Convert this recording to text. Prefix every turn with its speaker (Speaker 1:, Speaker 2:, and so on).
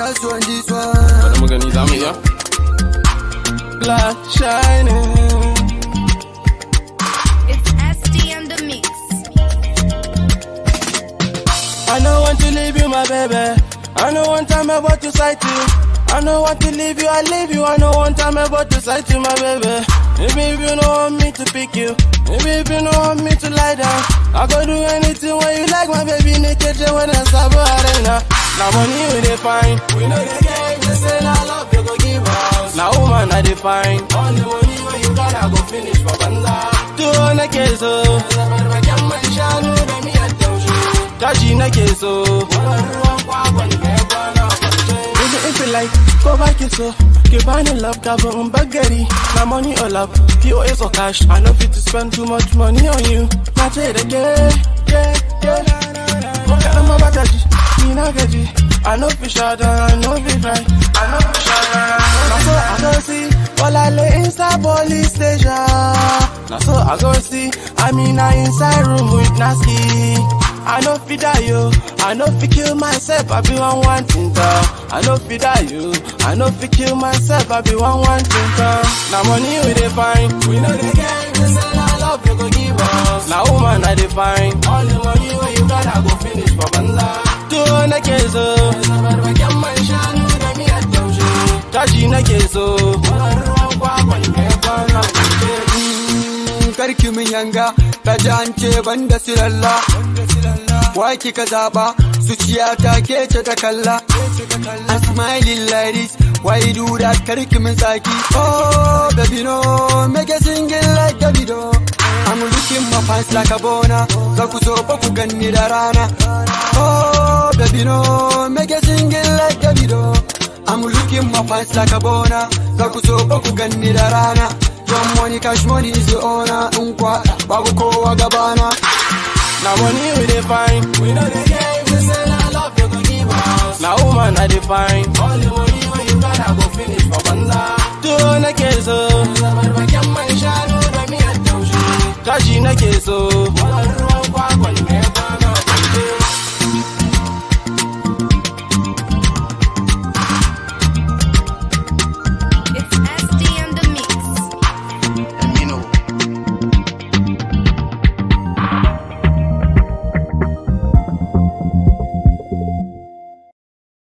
Speaker 1: last one, this one.
Speaker 2: Bari mu gani za mu iya. Black shining.
Speaker 3: It's SD on the mix.
Speaker 2: I don't want to leave you, my baby. I know one time ever to sight you. I don't want to leave you, I leave you. I know one time ever to sight you, my baby. Maybe if you don't want me to pick you, maybe if you don't want me to lie down, I go do anything when you like, my baby. Naked, you when I stop arena. Now money we define, we know the game. They say now love you go give us. Now woman I define, all the money when you got, I go finish for banza. Do on a case, oh. Kashi nake so. Baby, if you like, go back it so. Ke bani love kafin in bagari. Na money or love, POS or cash. I know fit to spend too much money on you. Na ce da ke, ke, ke. Ko kaɗan ma ba ta ji, ni na gaji. I know fi shada, I know fi cry. I know fi shada. Na so I go see, Olale inside police station. Na so I go see, I mean I inside room with Nasky. I know fi die yo, I know fi kill myself, I be one one thing I know fi die yo, I know fi kill myself, I be one one thing Now money we dey find, we know the game, we say na love you go give us. Now woman I dey find, all the money wey you got I go finish for banza. To nake so, barbaken man shanu da miyar taushe, kashi nake so. Ruwan kwakwan da ya kwana
Speaker 1: Mm, Karki min yanga, ta ji an ce banda silalla. Wa kika zaba, zuciya ta ke ce ta kalla. I'm smiling like this, why you do that? Karki min saki. Oh, baby no, make a single like Davido. I'm looking my pants like a bona, za ku so ba ku ganni da rana. Oh, baby no, make a single like Davido. I'm looking my pants like a bona, za ku so ba ku ganni da rana. Young money, cash money is the owner. Unkwa, babu kowa gabana.
Speaker 2: Now money we dey find, we know the game. We say na love you go give us. Now woman I dey find, all the money when you got I go finish for banza. To nake so, barbaken man shanu da miyar taushe, kashi nake so.